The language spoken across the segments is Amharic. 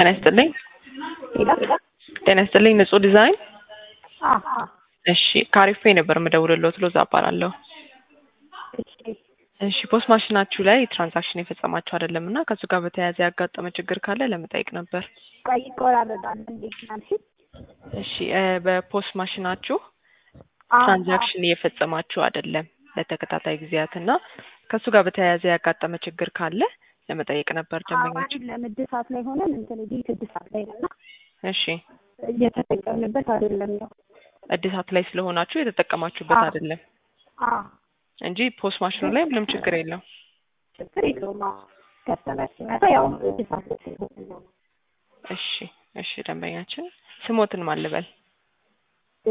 ጤና ይስጥልኝ። ሌላ ጤና ይስጥልኝ። ንጹህ ዲዛይን። አሀ እሺ ካሪፌ ነበር የምደውልልዎት። ሎዛ እባላለሁ። እሺ እሺ ፖስት ማሽናችሁ ላይ ትራንዛክሽን የፈጸማችሁ አይደለም እና ከእሱ ጋር በተያያዘ ያጋጠመ ችግር ካለ ለመጠየቅ ነበር። ቆይ ይቆራረጣል። እንዴት ናልሽ? እሺ እ በፖስት ማሽናችሁ አዎ፣ ትራንዛክሽን እየፈጸማችሁ አይደለም ለተከታታይ ጊዜያት እና ከእሱ ጋር በተያያዘ ያጋጠመ ችግር ካለ ለመጠየቅ ነበር ደንበኞች። አሁን ለምድሳት ላይ ሆነን እንትን ቤት እድሳት ላይ ነና እሺ እየተጠቀምንበት አይደለም ነው። እድሳት ላይ ስለሆናችሁ የተጠቀማችሁበት አዎ። አይደለም አዎ እንጂ ፖስት ማሽኑ ላይ ምንም ችግር የለም። ችግር የለውም። አዎ ከስተመር ሲመጣ ያው እድሳት ላይ ስለሆነ ነው። እሺ እሺ ደንበኛችን ስሞትን ማልበል እ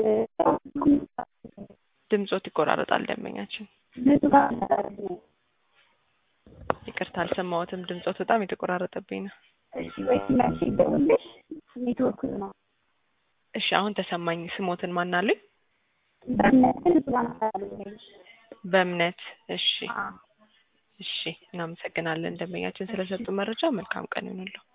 ድምጾት ይቆራረጣል ደንበኛችን። ንጹህ ጋር ነው። ይቅርታ አልሰማሁትም። ድምጾት በጣም የተቆራረጠብኝ ነው። እሺ ወይ ሲመሽ ይደውልሽ ኔትወርክ ነው። እሺ አሁን ተሰማኝ። ስሞትን ማናለኝ? በእምነት ንጹህ ጋር ነው። በእምነት እሺ አዎ እሺ እናመሰግናለን ደንበኛችን ስለሰጡ መረጃ። መልካም ቀን ይሁንልዎ።